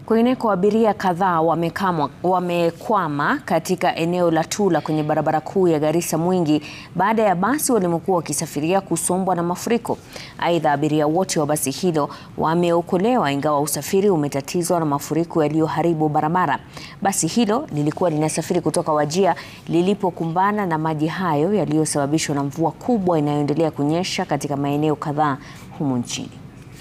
Kwingineko, abiria kadhaa wamekamwa- wamekwama katika eneo la Tula kwenye barabara kuu ya Garissa Mwingi baada ya basi walimokuwa wakisafiria kusombwa na mafuriko. Aidha, abiria wote wa basi hilo wameokolewa ingawa usafiri umetatizwa na mafuriko yaliyoharibu barabara. Basi hilo lilikuwa linasafiri kutoka Wajir lilipokumbana na maji hayo yaliyosababishwa na mvua kubwa inayoendelea kunyesha katika maeneo kadhaa humu nchini.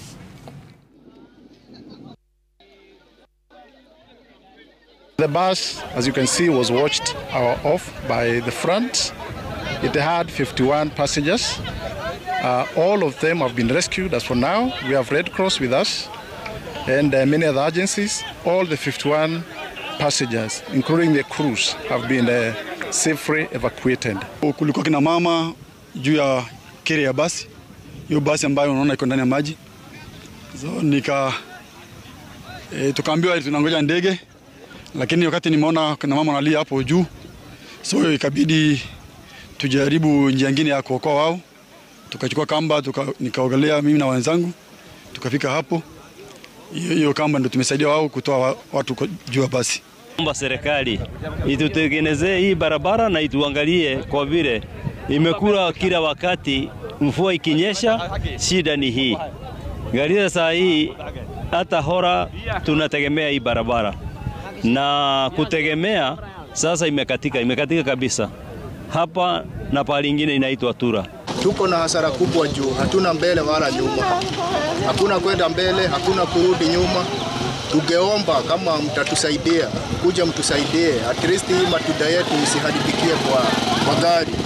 The bus, as you can see, was watched uh, off by the front. It had 51 passengers. Uh, all of them have been rescued as for now. We have Red Cross with us and uh, many other agencies. All the 51 passengers, including the crews, have been uh, safely evacuated. Kulikuwa kina mama juu ya kere ya basi, hiyo basi ambayo unaona iko ndani ya maji. So nika e, tukaambiwa tunangoja ndege, lakini wakati nimeona kuna mama analia hapo juu, so ikabidi tujaribu njia nyingine ya kuokoa wao. Tukachukua kamba tuka, nikaogelea mimi na wenzangu tukafika hapo. Hiyo hiyo kamba ndio tumesaidia wao kutoa wa- watu kwa- juu ya basi. Omba serikali itutengenezee hii barabara na ituangalie, kwa vile imekula kila wakati, mvua ikinyesha, shida ni hii. Garissa saa hii hata hora tunategemea hii barabara, na kutegemea sasa imekatika, imekatika kabisa hapa na pahali ingine inaitwa Tura. Tuko na hasara kubwa juu hatuna mbele wala nyuma, hakuna kwenda mbele, hakuna kurudi nyuma. Tungeomba kama mtatusaidia, kuja mtusaidie, at least hii matunda yetu isiharibikie kwa magari.